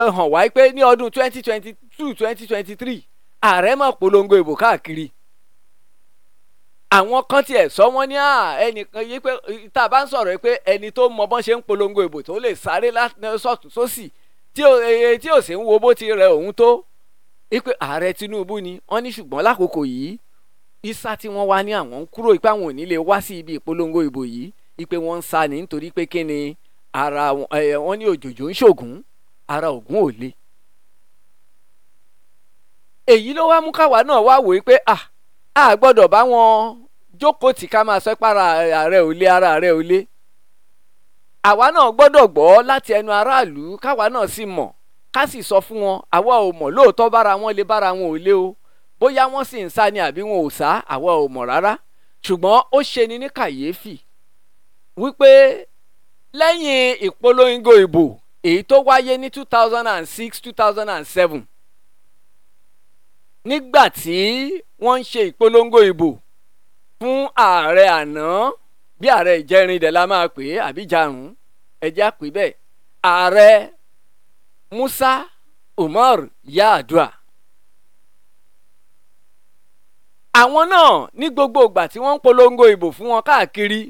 hàn wá pé ní ọdún twenty twenty two twenty twenty three ààrẹ máa polongo ìbò káàkiri àwọn kan tiẹ̀ sọ wọ́n ní ẹnìkan yìí pé tá a bá ń sọ̀rọ̀ pé ẹni tó mọ bọ́n ṣe ń polongo ìbò tó lè sáré sọ̀tún sósì tí ò sì ń wo bó ti rẹ òun tó wípé ààrẹ Tinubu ni wọ́n ní ṣùgbọ́n lákòókò yìí isa tí wọ́n wá ní àwọn ń kúrò pé àwọn ò ní lè wá sí ibi ìpolongo ìbò yìí wípé wọ́n ń sá ní nítorí pé kí ni ara wọn ní òjòjò ń ṣògùn ara ògùn ò le. èyí ló wá mú káwa náà wá wòó pé à á gbọ́dọ̀ bá wọn jókòó tì ká máa sọ pé ara ààrẹ ò le ara ààrẹ ò le. àwa náà gbọ́dọ̀ gbọ́ láti ẹnu aráàlú káwa náà sì mọ̀ ká sì sọ fún wọn àwa ò mọ̀ lóòótọ́ bára wọn lè bára wọn ò lé o bóyá wọ́n sì ń sá ni àbí wọn ò sá àwa ò mọ̀ rárá ṣùgbọ́n ó ṣe ni ní kàyéfì wípé lẹ́yìn ìpolongo ìbò èyí tó wáyé ní two thousand and six two thousand and seven nígbà tí wọ́n ń ṣe ìpolongo ìbò fún ààrẹ àná bí ààrẹ ìjẹrin dẹ̀ la máa pè é àbí jarun ẹjẹ́ àpè bẹ́ẹ̀ ààrẹ Musa Umar Yar'Adua àwọn náà ní gbogbo ìgbà tí wọ́n ń polongo ìbò fún wọn káàkiri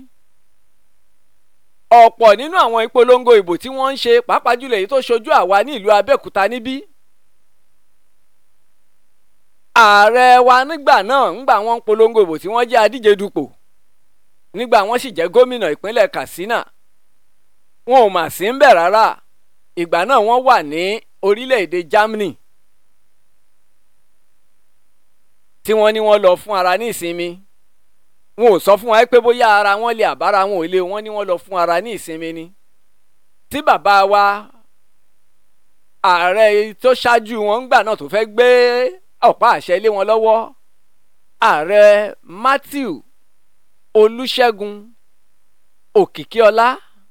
ọ̀pọ̀ nínú àwọn ìpolongo ìbò tí wọ́n ń ṣe pàápàá jùlọ èyí tó ṣojú àwa ní ìlú Abẹ́òkúta níbí. ààrẹ wa nígbà náà ńgbà wọ́n ń polongo ìbò tí wọ́n jẹ́ adíje dupò nígbà wọ́n sì jẹ́ gómìnà ìpínlẹ̀ Katsina wọn ò mà sí ń bẹ̀ rárá ìgbà náà wọ́n wà ní orílẹ̀-èdè Germany tí wọ́n ní wọ́n lọ fún ara ní ìsinmi wọn ò sọ fún wa pé bóyá ara wọn lè àbára wọn ò lè wọn ní wọn lọ fún ara ní ìsinmi ni tí bàbá wa ààrẹ tó ṣáájú wọn ńgbà náà tó fẹ́ gbé ọ̀pá àṣẹ lé wọn lọ́wọ́ ààrẹ Matthew Olúṣẹ́gun Òkìkíọlá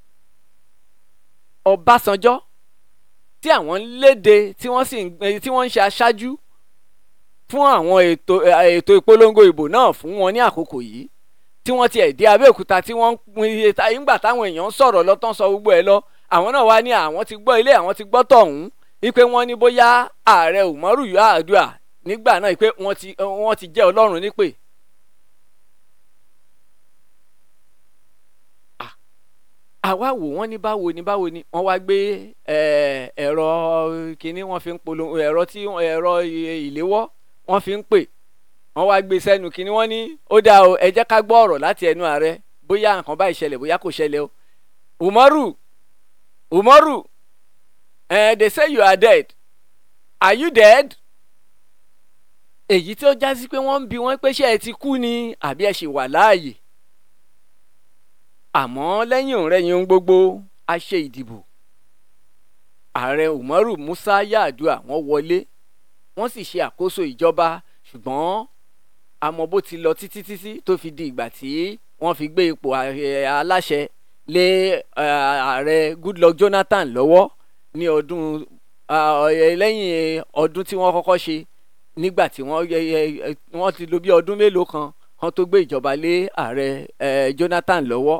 Ọbásanjọ́ tí àwọn ń léde tí wọ́n sì tí wọ́n ń ṣe aṣáájú fún àwọn ètò ètò ìpolongo ìbò náà fún wọn ní àkókò yìí tí wọ́n tiẹ̀ dé Abẹ́òkúta tí wọ́n ń nígbà táwọn èèyàn ń sọ̀rọ̀ lọ́tàn sọ gbogbo ẹ̀ lọ àwọn náà wá ní àwọn ti gbọ́ ilé àwọn ti gbọ́ tọ̀hún wípé wọ́n ní bóyá ààrẹ Umaru Yar'Adua nígbà náà pé wọ́n ti wọ́n ti jẹ́ Ọlọ́run nípè. àwa wò wọ́n ní báwo ni báwo ni wọ́n wá gbé ẹ̀rọ kínní wọ́n fi ń polongo ẹ̀rọ tí ẹ̀rọ ìléwọ́ wọ́n fi ń pè wọ́n wá gbé sẹ́nu kínní wọ́n ní ó dáa o ẹ jẹ́ ká gbọ́ ọ̀rọ̀ láti ẹnu ààrẹ bóyá nǹkan báyìí ṣẹlẹ̀ bóyá kò ṣẹlẹ̀ o Umaru Umaru eh, they say you are dead are you dead? èyí tí ó já sí pé wọ́n ń bi wọ́n pé ṣé ẹ ti kú ni àbí ẹ ṣì wà láàyè àmọ́ lẹ́yìn òǹrẹ́yìn ohun gbogbo a ṣe ìdìbò ààrẹ Umaru Musa Yar'Adua wọ́n wọlé wọ́n sì ṣe àkóso ìjọba ṣùgbọ́n àmọ́ bó ti lọ títí títí tó fi di ìgbà tí wọ́n fi gbé ipò aláṣẹ lé ààrẹ Goodluck Jonathan lọ́wọ́ ní ọdún lẹ́yìn ọdún tí wọ́n kọ́kọ́ ṣe nígbà tí wọ́n ti lò bí ọdún mélòó kan wọ́n tó gbé ìjọba lé ààrẹ Jonathan lọ́wọ́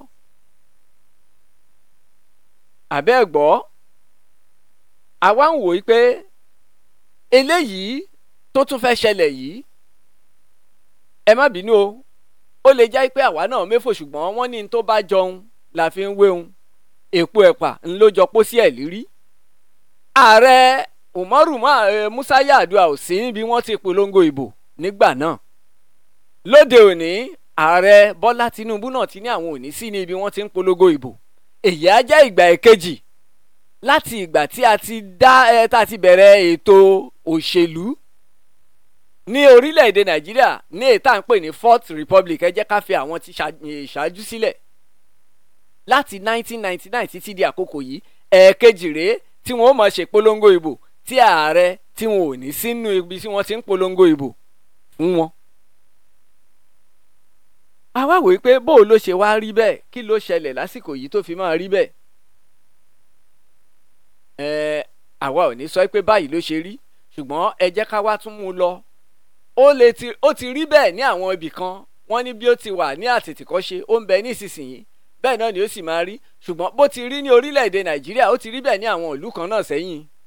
àbẹ́ gbọ́ àwa ń wòó pé eléyìí tó tún fẹ́ ṣẹlẹ̀ yìí ẹ má bínú o ó lè jẹ́ pé àwa náà méfò ṣùgbọ́n wọ́n ní tó bá jọun la fi ń wéhun èpo ẹ̀pà ń ló jọ pósí ẹ̀ lírí ààrẹ Umaru Musa Yar'Adua ò sí níbi wọ́n ti polongo ìbò nígbà náà lóde òní ààrẹ Bọ́lá Tinubu náà ti ní àwọn òní sí níbi wọ́n ti ń polongo ìbò èyí á jẹ́ ìgbà èkejì láti ìgbà tí a ti dá ẹ tá a ti bẹ̀rẹ̀ ètò òṣèlú ní orílẹ̀-èdè Nàìjíríà ní ètà ń pè ní Fourth Republic ẹ jẹ́ ká fi àwọn tí ṣáájú sílẹ̀ láti 1999 títí di àkókò yìí ẹ̀ẹ̀kejì rèé tí wọ́n ó máa ṣe polongo ìbò tí ààrẹ tí wọn ò ní sínú ibi tí wọ́n ti ń polongo ìbò fún wọn. àwa wòó pé bó ló ṣe wá rí bẹ́ẹ̀ kí ló ṣẹlẹ̀ lásìkò yìí tó fi máa rí bẹ́ẹ̀. ẹ àwa ò ní sọ pé báyìí ló ṣe rí ṣùgbọ́n ẹ jẹ́ ká wá tún mú un lọ. ó lè ti ó ti rí bẹ́ẹ̀ ní àwọn ibì kan wọ́n ní bí ó ti wà ní àtètèkọ́ṣe ó ń bẹ ní ìsinsìnyí bẹ́ẹ̀ náà ni ó sì máa rí ṣùgbọ́n bó ti rí ní orílẹ̀-èdè nàìjíríà ó ti rí bẹ́ẹ̀ ní àwọn ìlú kan náà sẹ́yìn